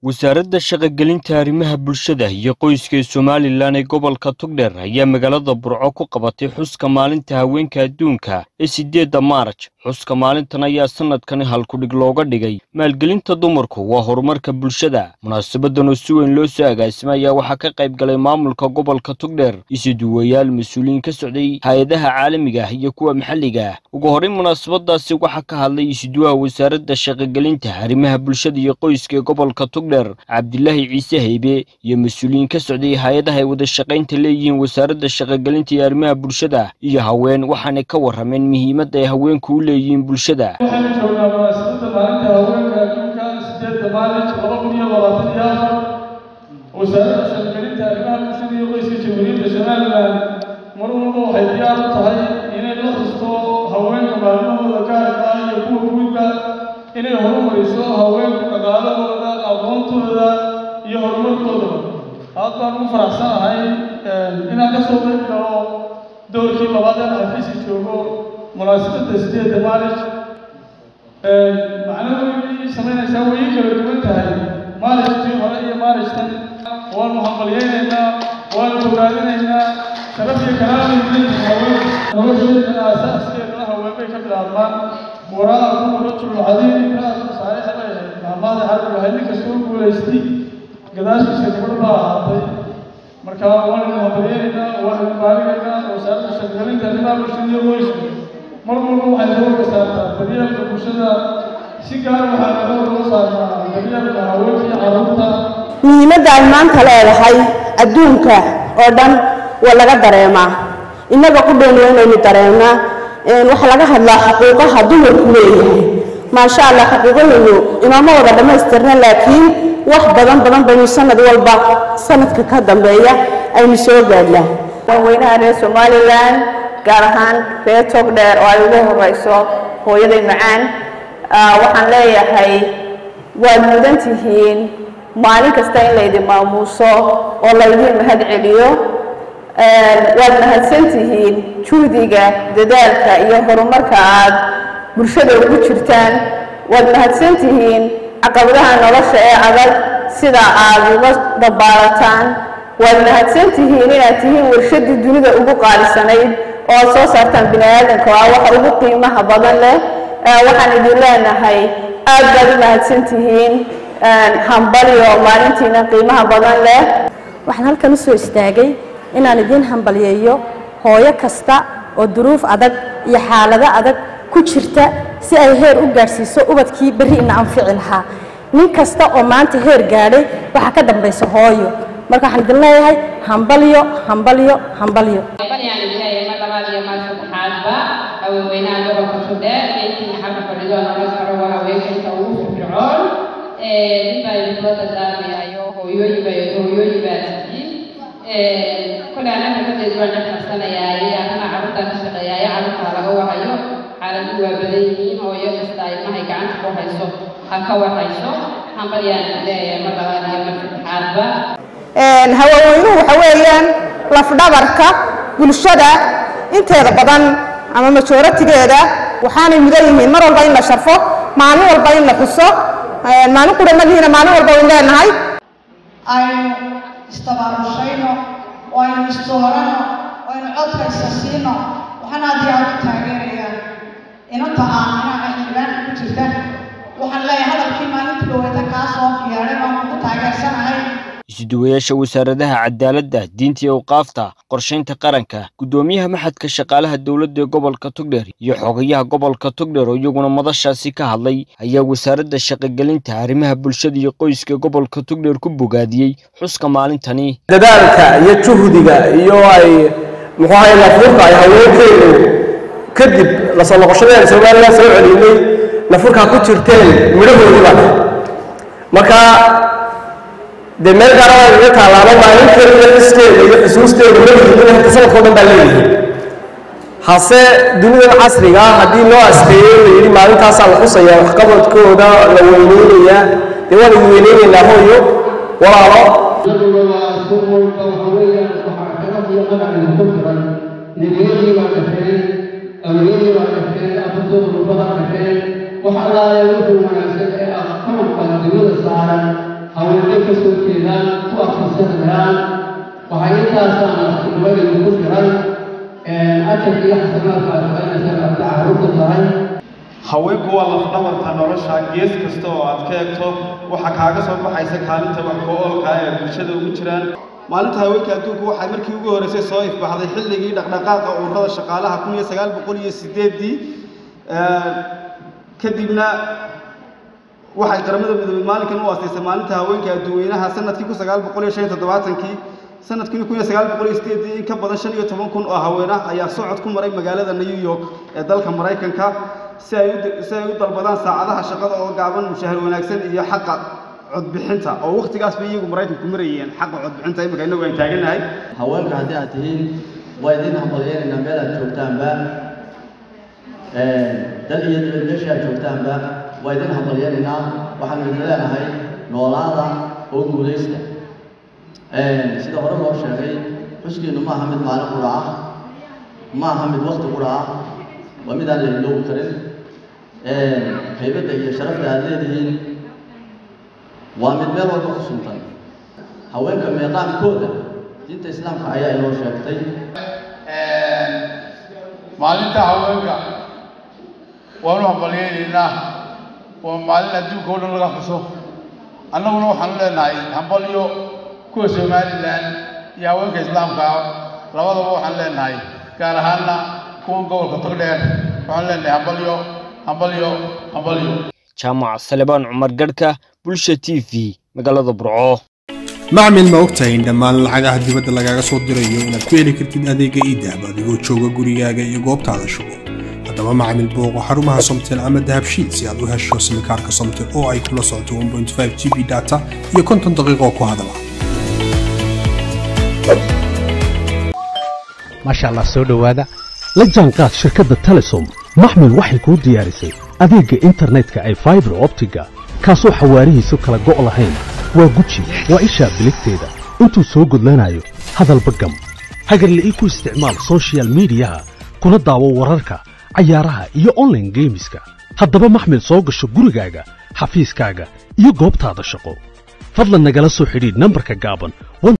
wasaaradda shaqogelinta arrimaha bulshada iyo qoyska ee somalilan ee gobolka togdheer ayaa magaalada burco ku qabatay xuska maalinta haweenka adduunka ee siddeedda maaraj xuska maalintan ayaa sanadkani halkudhig looga dhigay maalgelinta dumarku waa horumarka bulshada munaasabadan oo si weyn loo soo agaasimay ayaa waxaa ka qayb galay maamulka gobolka togdheer isuduwayaal mas-uuliyiin ka socday hay-adaha caalamiga ah iyo kuwa maxalliga ah ugu horrayn munaasabadaasi waxaa ka hadlay isuduwaha wasaaradda shaqogelinta arrimaha bulshada iyo qoyska ee gobolka togdheer cabdilaahi ciise haybe iyo mas-uuliyiin ka socday hay-adaha ay wada shaqaynta leeyihiin wasaaradda shaqogelinta iyo arrimaha bulshada iyo haween waxaanay ka warrameen muhiimadda ay haweenku u leeyihiin bulshada waxaynu joognaa munaasabadda maalinta haweenka adduunka sideedda maarij laba kun iyo labaatan iyo afar wasaaradda shaqogelinta arrimaha bulshada iyo qoyska jamhuuriyadda somalilan mar walba waxay diyaar u tahay inay la xusto haweenka maalmahooda gaarka ah iyo kuwa guudba inay horumariso haweenka dhaqaalahooda aqoontooda iyo horumarkoodaba aad baan ugu faraxsanahay inaan ka soo qayb galo doorkii labaad ee xafiiska joogo munaasabadda sideedda maarij macno weynay samaynaysaa way kala duwan tahay maalijtii hore iyo maalijtan waanu hambalyaynaynaa waanu bogaadinaynaa sharaf iyo karaamay leeyihin haween nolosheeda aasaaskeedana haweenbay ka bilaabmaan waraakum rajulu cadiim imraatu saalixa bay ahayd maamaada xabiga ahayd nin kastoo guulaystay gadaashiisa gabadh baa ahaatay marka waanaynu hambalyaynaynaa waanaynu baarigaynaa wasaaradda shaqgalinta arrimaha bulshada iyo qoyska mar walba waxay soo saartaa daryeelka bulshada si gaar waxaa laga soo saartaa daryeelka haweenka iyo carruurta muhiimadda ay maanta leedahay adduunka oo dhan waa laga dareemaa innaga ku dhown waa inaynu dareemnaa waxaa laga hadlaa xuquuqaha dumarku leeyahay maasha allah xuquuqahaynu inooma wada dhammaystirna laakiin wax badan badan baynu sanad walba sanadka ka dambeeya aynu soo gaadnaa madaxweynaha reer somalilan gaar ahaan reer togdheer oo ay ugu horeyso hooyaday macaan waxaan leeyahay waad mudan tihiin maalin kasta in laydin maamuuso oo laydin mahad celiyo waad mahadsan tihiin juhdiga dadaalka iyo horumarka aad bulshada ugu jirtaan waad mahadsan tihiin caqabadaha nolosha ee adag sida aad uga dabaalataan waad mahadsan tihiin inaad tihiin warshadii dunida ugu qaalisanayd oo aad soo saartaan bini aadamka waa waxa ugu qiimaha badan leh waxaan idin leenahay aad baad u mahadsan tihiin hambalyo maalintiina qiimaha badan leh waxaan halkan u soo istaagay inaan idiin hambalyeeyo hooyo kasta oo duruuf adag iyo xaalado adag ku jirta si ay heer u gaadhsiiso ubadkii berri ina anfici lahaa nin kasta oo maanta heer gaadhay waxaa ka dambaysa hooyo marka waxaan idin leeyahay hambalyo hambalyo hambalyo baryaan ilaahay mar labaad iyo mar saddexaadba haweenweynaha gobolka togdheer intii xagga fadhido nolol karo waa haweenkaysa ugu firfircoon ninbaa idinla dardaarmayayo hooyooyin baa hooyooyin baa tihiin kole annaga kadeed waan dhexmarsanayaa arrimaha carruurtaan ka shaqeeyaaya carruurtaa laga wahayo xaaladdu waa badan yihiin hooyo kasta ilmahay gacanta ku hayso ha ka warhayso hambalyaan leeyahay mar labaad iyo mar saddexaadba haweenweynuhu waxa weeyaan lafdhabarka bulshada inteeda badan ama majoratigeeda waxaanay mudan yihiin mar walba in la sharfo maalin walba in la xuso maalin quramadiina maalin walba wayn leenahay aynu istabaarushayno oo aynu isdoorano oo aynu codka isa siino waxaan aad iyo aad u taageerayaa inanta aaminaha xildhibaanka ku jirta waxaan leeyahay hadalkii maalinta dhaweeta kaa soo yeedhay baan ugu taageersanahay isuduwayaasha wasaaradaha cadaaladda diinta iyo awqaafta qorshaynta qaranka guddoomiyaha maxadka shaqaalaha dowladda ee gobolka togdheer iyo xogayaha gobolka togdheer oo iyaguna madashaasi ka hadlay ayaa wasaaradda shaqogelinta arrimaha bulshada iyo qoyska gobolka togdheer ku bogaadiyey xuska maalintani dadaalka iyo juhdiga iyo ay muxuu ahay nafurka ay haweenkeynu kadib lasoo noqoshadeena somalilan soo celinay nafurkaa ku jirteen midhahoodii baa marka dee meel gaarada iga taalaaba maalinteeda xiskeeda iyo xusuusteeda madaxiiduna inta sanadkao dhan baa leeyihiin hase dunidan casriga ah haddii loo asteeyo la yidhi maalintaasaa la xusayaa waxqabadkooda la weyneynayaa dee waan idin weyneynaynaa hooyo walaalo nabiyadii baa dhasheen awliyadii baa dhasheen afartooda rubada dhasheen wax allaale wuxuu wanaagsan ee aqoonka dunida saaran haween xasuusanayaan waxay intaasaan nabadaydu ku firan ajarka iyo xasanaadka aad shaqaynaysa qabta carruurta tahay haweenku waa lafdhabarta nolosha gees kasta oo aad ka eegto waxaa kaaga soo baxaysa kaalinta wax go-oolka ee bulshada ugu jiraan maalinta haweenka adduunku waxay markii ugu horreysay soo ifbaxday xilligii dhaqdhaqaaqa ururada shaqaalaha kun iyo sagaal boqol iyo sideeddii kadibna waxay qaramada midoobey maalinkan u asaysay maalinta haweenka adduuweynaha sanadkii kun sagaal boqol iyo shan iyo toddobaatankii sanadkii kun iyo sagaal boqol iyo sideeddii in ka badan shan iyo toban kun oo haween ah ayaa socod ku maray magaalada new york ee dalka maraykanka si ay si ay u dalbadaan saacadaha shaqada oo gaaban mushahar wanaagsan iyo xaqa codbixinta oo wakhtigaas bay iyagu maraykanku marayeen xaqa codbixinta imika innagu aan taagannahay haweenka haddii aad tihiin waa idin hambalyeynayna meel aad joogtaanba dal iyo dibad meesha aad joogtaanba waa idin hambalyeynaynaa waxaanu idin leenahay noolaada oo guulaysta sida hore loo sheegay xuskiinu ma aha mid maalin qura ah ma aha mid wakti qura ah waa mid aan la iloobi karin haybadda iyo sharafta aad leedihiin waa mid meel walba ku suntan haweenka meeqaankooda diinta islaamka ayaa inoo sheegtay maalinta haweenka waanu hambalyeynaynaa waa maalin adduunka o dhan laga xuso annaguna waxaanu leenahay hambalyo kuwa somalilan iyo haweenka islaamka labadaba waxaan leenahay gaar ahaanna kuwan gobolka togdheer waxaan leenahay hambalyo hambalyo hambalyo jaamac salebaan cumar garhka bulsha t v magaalada burco macmil ma ogtahay in dhammaan lacagaha dibadda lagaaga soo dirayo inaad ku heli kartid adeega iidahab adigoo jooga gurigaaga iyo goobtaada shugo haddaba macmil booqo xarumaha somtel ama dahabshiid si aad u hesho simikaarka somtel oo ay kula socoto g b data iyo konton daqiiqo ku hadala maasha allah soo dhowaada la jaanqaad shirkadda telesom maxmil waxay kuu diyaarisay adeegga internetka ay faibar optiga kaasoo xawaarihiisu kala go' lahayn waa guji waa ishaa biligteeda intuu soo gudlanayo hadalba gam hagarla'ii ku isticmaal sochial midiyaha kuna daawo wararka cayaaraha iyo onlaine geemiska haddaba maxmil soo gasho gurigaaga xafiiskaaga iyo goobtaada shaqo fadlan nagala soo xidhiidh nambarka gaaban